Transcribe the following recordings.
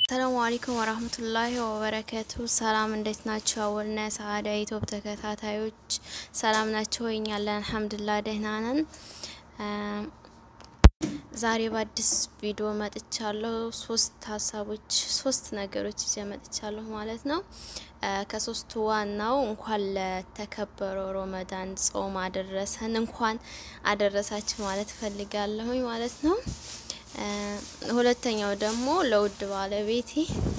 ሰላሙ አለይኩም ወራህመቱላሂ ወበረከቱ። ሰላም እንዴት ናቸው? አወልና ሰዓዳ ኢትዮፕ ተከታታዮች ሰላም ናቸው? እኛ አለን አልሐምዱሊላህ ደህና ነን። ዛሬ በአዲስ ቪዲዮ መጥቻለሁ። ሶስት ሀሳቦች ሶስት ነገሮች ይዤ መጥቻለሁ ማለት ነው። ከሶስቱ ዋናው እንኳን ለተከበረው ረመዳን ጾም አደረሰን፣ እንኳን አደረሳችሁ ማለት ፈልጋለሁኝ ማለት ነው። ሁለተኛው ደግሞ ለውድ ባለቤቴ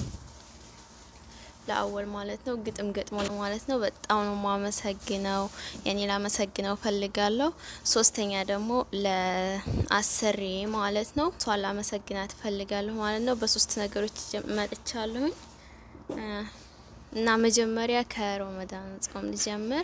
ለአወል ማለት ነው ግጥም ገጥሞ ነው ማለት ነው። በጣም ነው ማመሰግነው ያኔ ላመሰግነው ፈልጋለሁ። ሶስተኛ ደግሞ ለአሰሪ ማለት ነው እሷን ላመሰግናት ፈልጋለሁ ማለት ነው። በሶስት ነገሮች መጥቻለሁኝ እና መጀመሪያ ከረመዳን ጾም ልጀምር።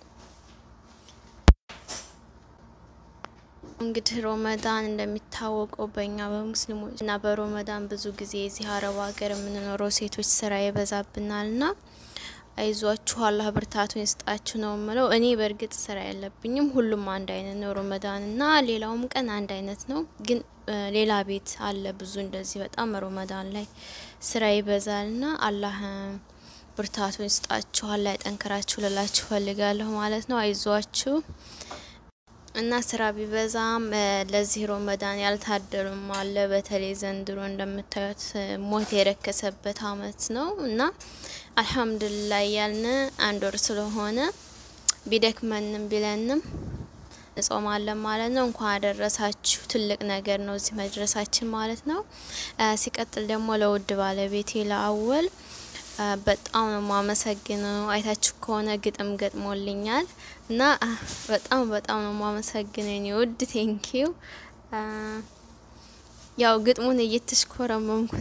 እንግዲህ ሮመዳን እንደሚታወቀው በእኛ በሙስሊሞች እና በሮመዳን ብዙ ጊዜ እዚህ አረብ ሀገር የምንኖረው ሴቶች ስራ ይበዛብናል ና አይዟችሁ አላህ ብርታቱን ይስጣችሁ ነው ምለው። እኔ በእርግጥ ስራ የለብኝም። ሁሉም አንድ አይነት ነው። ሮመዳን እና ሌላውም ቀን አንድ አይነት ነው። ግን ሌላ ቤት አለ ብዙ እንደዚህ በጣም ሮመዳን ላይ ስራ ይበዛል ና አላህ ብርታቱን ይስጣችሁ አላህ ያጠንክራችሁ ልላችሁ ፈልጋለሁ ማለት ነው። አይዟችሁ እና ስራ ቢበዛም ለዚህ ሮመዳን ያልታደሉም አለ። በተለይ ዘንድሮ እንደምታዩት ሞት የረከሰበት አመት ነው እና አልሐምዱሊላህ ያልን አንድ ወር ስለሆነ ቢደክመንም ቢለንም እጾማለን ማለት ነው። እንኳን አደረሳችሁ። ትልቅ ነገር ነው እዚህ መድረሳችን ማለት ነው። ሲቀጥል ደግሞ ለውድ ባለቤቴ ለአወል በጣም ነው ማመሰግነው። አይታችሁ ከሆነ ግጥም ገጥሞልኛል እና በጣም በጣም ነው ማመሰግነው የኔ ውድ ቴንኪው። ያው ግጥሙን እየተሽኮረመምኩ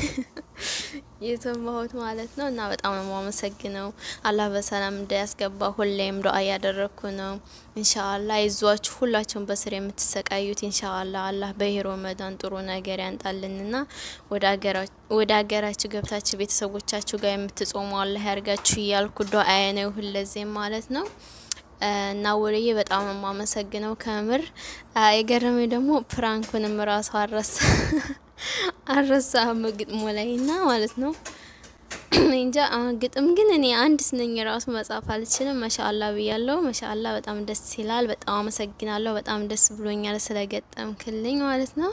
የሰማሁት ማለት ነው እና በጣም ነው ማመሰግነው። አላህ በሰላም እንዳያስገባ ሁሌም ዱአ እያደረግኩ ነው። ኢንሻአላህ አይዟችሁ ሁላችሁም በስር የምትሰቃዩት ኢንሻአላህ አላህ በሂሮ ረመዳን ጥሩ ነገር ያንጣልንና ወደ ሀገራችሁ ገብታችሁ ቤተሰቦቻችሁ ጋር የምትጾሙ አላህ ያርጋችሁ እያልኩ ዱአዬ ነው ሁለዚህም ማለት ነው። እና ወለዬ በጣም ነው የማመሰግነው ከምር የገረመኝ ደግሞ ፕራንኩንም ራሱ አረሳ አረሳ ግጥሞ ላይ እና ማለት ነው እንጃ ግጥም ግን እኔ አንድ ስነኝ ራሱ መጻፍ አልችልም። ማሻአላ ብያለሁ። ማሻአላ በጣም ደስ ይላል። በጣም አመሰግናለሁ። በጣም ደስ ብሎኛል ስለገጠምክልኝ ማለት ነው።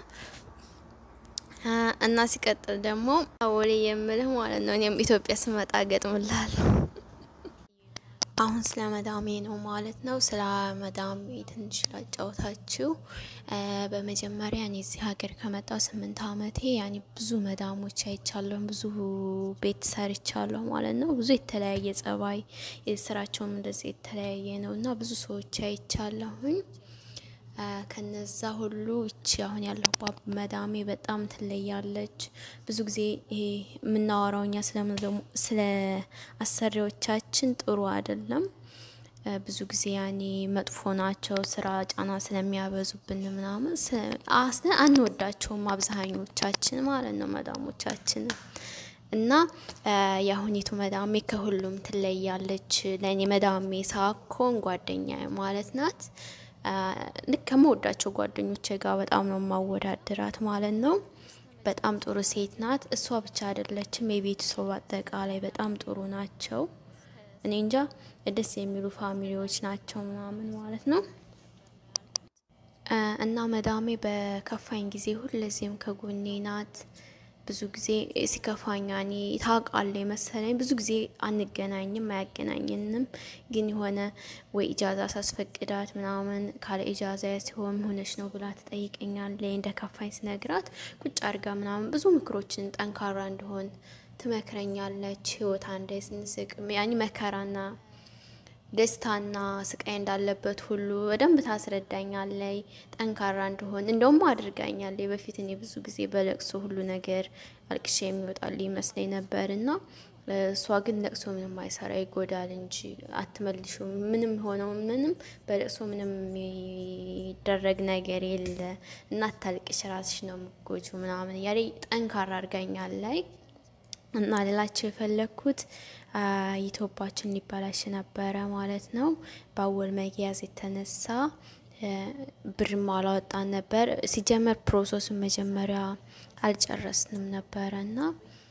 እና ሲቀጥል ደግሞ ወሌ የምልህ ማለት ነው እኔም ኢትዮጵያ ስመጣ ገጥምላለሁ። አሁን ስለ መዳሜ ነው ማለት ነው። ስለ መዳሜ ትንሽ ላጫውታችሁ። በመጀመሪያ እኔ እዚህ ሀገር ከመጣው ስምንት አመቴ ያኔ ብዙ መዳሞች አይቻለሁ፣ ብዙ ቤት ሰርቻለሁ ማለት ነው። ብዙ የተለያየ ጸባይ፣ የስራቸውም እንደዚህ የተለያየ ነው እና ብዙ ሰዎች አይቻለሁኝ። ከነዛ ሁሉ እቺ አሁን ያለሁባት መዳሜ በጣም ትለያለች። ብዙ ጊዜ ይሄ የምናወራው እኛ ስለ አሰሪዎቻችን ጥሩ አይደለም። ብዙ ጊዜ ያኔ መጥፎ ናቸው፣ ስራ ጫና ስለሚያበዙብን ምናምን አስነ አንወዳቸውም አብዛኞቻችን ማለት ነው መዳሞቻችን እና የአሁኒቱ መዳሜ ከሁሉም ትለያለች። ለእኔ መዳሜ ሳኮን ጓደኛ ማለት ናት። ልክ ከመወዳቸው ጓደኞቼ ጋር በጣም ነው ማወዳደራት ማለት ነው። በጣም ጥሩ ሴት ናት። እሷ ብቻ አይደለችም፣ የቤተሰቡ አጠቃላይ በጣም ጥሩ ናቸው። እኔ እንጃ ደስ የሚሉ ፋሚሊዎች ናቸው ምናምን ማለት ነው። እና መዳሜ በከፋኝ ጊዜ ሁለዚህም ከጎኔ ናት። ብዙ ጊዜ ሲከፋኝ እኔ ታውቃለች መሰለኝ። ብዙ ጊዜ አንገናኝም፣ አያገናኘንም። ግን የሆነ ወይ ኢጃዛ ሳስፈቅዳት ምናምን ካለ ኢጃዛ ሲሆን ሆነች ነው ብላ ትጠይቀኛለች። እንደ ከፋኝ ስነግራት ቁጭ አድርጋ ምናምን ብዙ ምክሮችን ጠንካራ እንደሆን ትመክረኛለች። ህይወት አንዴ ስንስቅ ያኒ መከራና ደስታና ስቃይ እንዳለበት ሁሉ በደንብ ታስረዳኛለይ። ጠንካራ እንደሆን እንደውም አድርጋኛለይ። በፊት እኔ ብዙ ጊዜ በለቅሶ ሁሉ ነገር አልቅሼ የሚወጣል ይመስለኝ ነበር እና እሷ ግን ለቅሶ ምንም አይሰራ ይጎዳል እንጂ አትመልሹ ምንም ሆነው ምንም በለቅሶ ምንም የሚደረግ ነገር የለ እና አታልቅሽ ራስሽ ነው የምትጎጁ ምናምን እያለ ጠንካራ አድርጋኛለይ። እና ሌላቸው የፈለግኩት ኢትዮፓችን ሊበላሽ ነበረ ማለት ነው። በአወል መያዝ የተነሳ ብርም አላወጣን ነበር። ሲጀመር ፕሮሰሱን መጀመሪያ አልጨረስንም ነበረ እና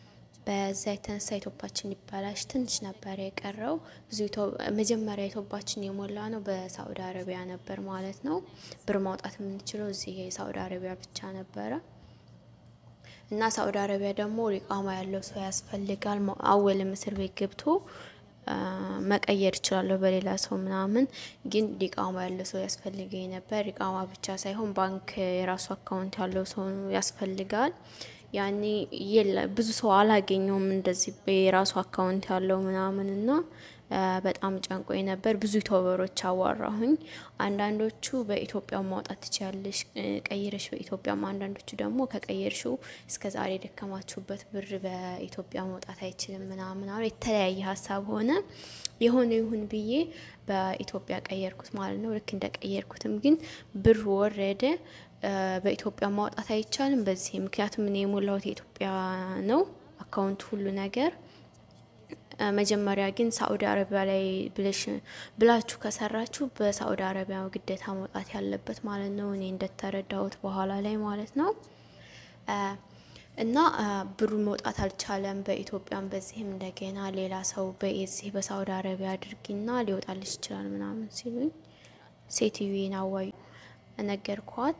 በዛ የተነሳ ኢትዮፓችን ሊበላሽ ትንሽ ነበር የቀረው። ብዙ መጀመሪያ ኢትዮፓችን የሞላ ነው በሳኡዲ አረቢያ ነበር ማለት ነው። ብር ማውጣት የምንችለው እዚህ የሳኡዲ አረቢያ ብቻ ነበረ እና ሳኡዲ አረቢያ ደግሞ ሊቃማ ያለው ሰው ያስፈልጋል። አወልም እስር ቤት ገብቶ መቀየር እችላለሁ በሌላ ሰው ምናምን፣ ግን ሊቃማ ያለው ሰው ያስፈልገኝ ነበር። ሊቃማ ብቻ ሳይሆን ባንክ የራሱ አካውንት ያለው ሰው ያስፈልጋል። ያኔ የለ ብዙ ሰው አላገኘውም እንደዚህ የራሱ አካውንት ያለው ምናምን እና በጣም ጨንቆኝ ነበር። ብዙ ዩቱበሮች አዋራሁኝ። አንዳንዶቹ በኢትዮጵያ ማውጣት ትችያለሽ ቀይረሽ በኢትዮጵያም፣ አንዳንዶቹ ደግሞ ከቀየርሽው እስከ ዛሬ የደከማችሁበት ብር በኢትዮጵያ መውጣት አይችልም ምናምን አሉ። የተለያየ ሀሳብ ሆነ። የሆነ ይሁን ብዬ በኢትዮጵያ ቀየርኩት ማለት ነው። ልክ እንደ ቀየርኩትም ግን ብር ወረደ። በኢትዮጵያ ማውጣት አይቻልም በዚህ ምክንያቱም እኔ የሞላሁት የኢትዮጵያ ነው አካውንት ሁሉ ነገር መጀመሪያ ግን ሳኡዲ አረቢያ ላይ ብለሽ ብላችሁ ከሰራችሁ በሳኡዲ አረቢያ ግዴታ መውጣት ያለበት ማለት ነው። እኔ እንደተረዳሁት በኋላ ላይ ማለት ነው። እና ብሩ መውጣት አልቻለም። በኢትዮጵያም በዚህም እንደገና ሌላ ሰው በዚህ በሳኡዲ አረቢያ አድርጊና ሊወጣልሽ ይችላል ምናምን ሲሉኝ ሴትዮን አዋዩ ነገርኳት።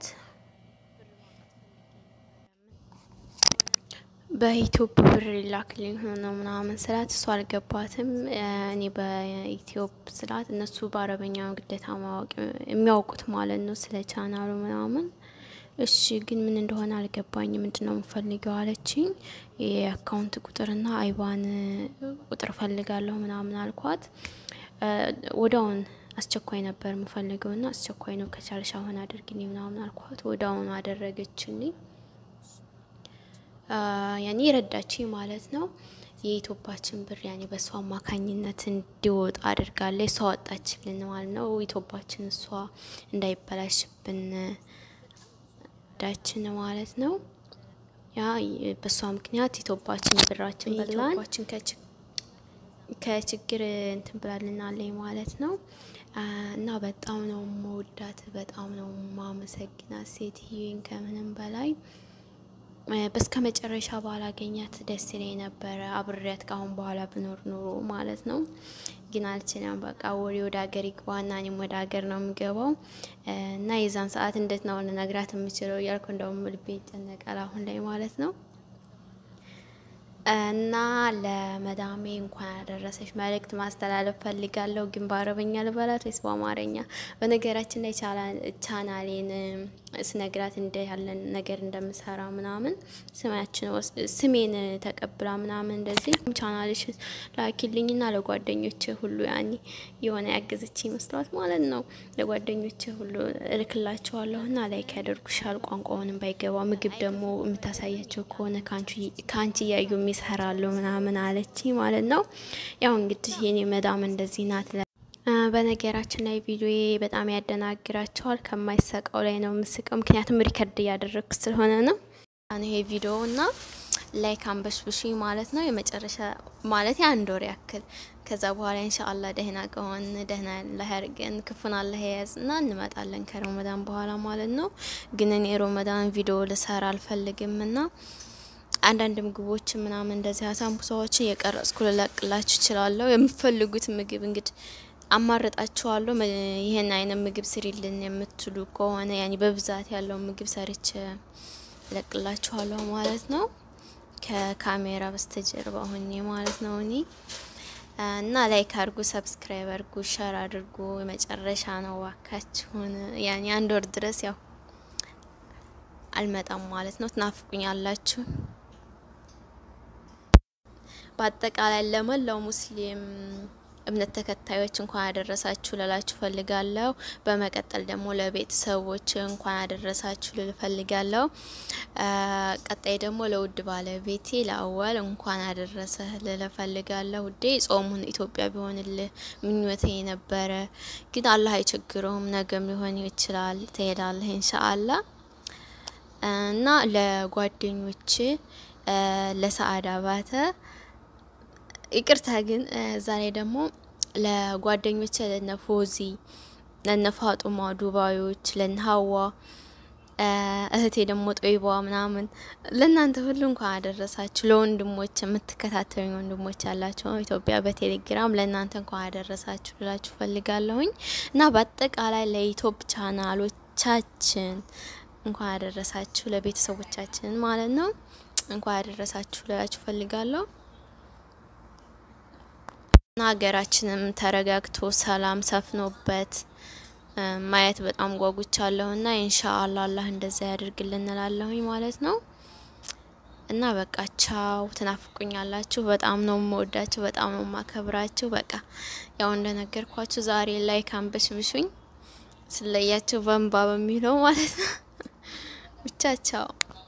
በኢትዮጵ ብር ሊላክልኝ ሆኖ ምናምን ስላት እሱ አልገባትም። እኔ በኢትዮጵ ስላት እነሱ በአረበኛ ግዴታ ማወቅ የሚያውቁት ማለት ነው ስለ ቻናሉ ምናምን። እሺ ግን ምን እንደሆነ አልገባኝ። ምንድን ነው የምፈልገው አለችኝ። የአካውንት ቁጥርና አይባን ቁጥር ፈልጋለሁ ምናምን አልኳት። ወዳውን አስቸኳይ ነበር የምፈልገው ና አስቸኳይ ነው ከቻልሽ አሁን አድርግልኝ ምናምን አልኳት። ወዳውኑ አደረገችልኝ። ያኔ ረዳችኝ ማለት ነው። የኢትዮፓችን ብር ያኔ በእሷ አማካኝነት እንዲወጣ አድርጋለች። እሷ ወጣችልን ማለት ነው። ኢትዮፓችን እሷ እንዳይበላሽብን ዳችን ማለት ነው። ያ በእሷ ምክንያት ኢትዮፓችን ብራችን በላን ከችግር እንትን ብላልናለኝ ማለት ነው። እና በጣም ነው መወዳት፣ በጣም ነው ማመሰግናት ሴትዮን ከምንም በላይ በስከ መጨረሻ ባላገኛት ደስ ይለኝ ነበረ። አብሬያት ካሁን በኋላ ብኖር ኑሮ ማለት ነው። ግን አልችልም። በቃ ወሬ ወደ ሀገር ይግባና እኔም ወደ ሀገር ነው የምገባው እና የዛን ሰዓት እንዴት ነው ልነግራት የምችለው እያልኩ እንደውም ልቤ ይጨነቃል አሁን ላይ ማለት ነው። እና ለመዳሜ እንኳን ያደረሰች መልእክት ማስተላለፍ ፈልጋለሁ። ግን በአረበኛ ልበላት ወይስ በአማርኛ? በነገራችን ላይ ቻናሌን ስነግራት እንደ ያለን ነገር እንደምሰራ ምናምን ስማችን ስሜን ተቀብላ ምናምን እንደዚህ ቻናልሽ ላኪልኝና ለጓደኞች ሁሉ ያኔ የሆነ ያገዘች ይመስሏት ማለት ነው። ለጓደኞች ሁሉ እልክላቸዋለሁና ላይክ ያደርጉሻል። ቋንቋውንም ባይገባ ምግብ ደግሞ የምታሳያቸው ከሆነ ከአንቺ እያዩ ይሰራሉ ምናምን አለች ማለት ነው። ያው እንግዲህ የኔ መዳም እንደዚህ ናት። በነገራችን ላይ ቪዲዮ በጣም ያደናግራቸዋል። ከማይሰቀው ላይ ነው የምስቀው፣ ምክንያቱም ሪከርድ እያደረግኩ ስለሆነ ነው። ይሄ ቪዲዮ እና ላይክ አንበሽብሽ ማለት ነው። የመጨረሻ ማለት የአንድ ወር ያክል ከዛ በኋላ ኢንሻአላህ ደህና ከሆን ደህና አላህ ያርገን፣ ክፉን አላህ የያዝ እና እንመጣለን ከረመዳን በኋላ ማለት ነው። ግን እኔ ሮመዳን ቪዲዮ ልሰራ አልፈልግም እና አንዳንድ ምግቦች ምናምን እንደዚህ አሳምቡሳዎችን የቀረጽኩ ልለቅላችሁ እችላለሁ። የምፈልጉት ምግብ እንግዲህ አማርጣችኋለሁ። ይህን አይነት ምግብ ስሪልን የምትሉ ከሆነ ያኔ በብዛት ያለው ምግብ ሰርች ለቅላችኋለሁ ማለት ነው። ከካሜራ በስተጀርባ ሆኜ ማለት ነው እኔ እና ላይክ አድርጉ፣ ሰብስክራይብ አድርጉ፣ ሸር አድርጉ። የመጨረሻ ነው ዋካችሁን። ያኔ አንድ ወር ድረስ ያው አልመጣም ማለት ነው። ትናፍቁኛላችሁ። በአጠቃላይ ለመላው ሙስሊም እምነት ተከታዮች እንኳን ያደረሳችሁ ልላችሁ ፈልጋለሁ። በመቀጠል ደግሞ ለቤተሰቦች እንኳን ያደረሳችሁ ልል ፈልጋለሁ። ቀጣይ ደግሞ ለውድ ባለቤቴ ለአወል እንኳን ያደረሰህ ልል ፈልጋለሁ። ውዴ ጾሙን ኢትዮጵያ ቢሆንልህ ምኞቴ ነበረ፣ ግን አላህ አይቸግረውም። ነገም ሊሆን ይችላል። ትሄዳለህ ኢንሻአላ እና ለጓደኞች ለሰአዳ ባተ ይቅርታ ግን ዛሬ ደግሞ ለጓደኞች ለነ ፎዚ ለነ ፋጡማ ዱባዮች ለነ ሀዋ እህቴ ደግሞ ጦይቧ ምናምን ለእናንተ ሁሉ እንኳን አደረሳችሁ። ለወንድሞች የምትከታተሉኝ ወንድሞች ያላቸው ኢትዮጵያ በቴሌግራም ለእናንተ እንኳን አደረሳችሁ ልላችሁ ፈልጋለሁኝ እና በአጠቃላይ ለኢትዮፕ ቻናሎቻችን እንኳን አደረሳችሁ፣ ለቤተሰቦቻችን ማለት ነው እንኳን አደረሳችሁ ልላችሁ ፈልጋለሁ እና ሀገራችንም ተረጋግቶ ሰላም ሰፍኖበት ማየት በጣም ጓጉቻለሁ እና ኢንሻአላህ አላህ እንደዛ ያደርግልን እንላለሁኝ ማለት ነው። እና በቃ ቻው። ትናፍቁኛላችሁ። በጣም ነው የምወዳችሁ፣ በጣም ነው የማከብራችሁ። በቃ ያው እንደነገርኳችሁ ዛሬ ላይ ካንበሽብሹኝ ስለያችሁ በንባ በሚለው ማለት ነው። ብቻ ቻው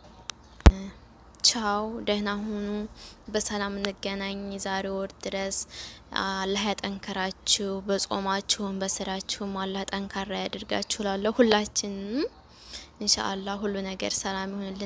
ቻው፣ ደህና ሁኑ። በሰላም እንገናኝ። ዛሬ ወር ድረስ አላህ ያጠንከራችሁ፣ በጾማችሁም በስራችሁም አላህ ጠንካራ ያድርጋችሁ። ላለሁ ሁላችንም ኢንሻአላህ ሁሉ ነገር ሰላም ይሁንልን።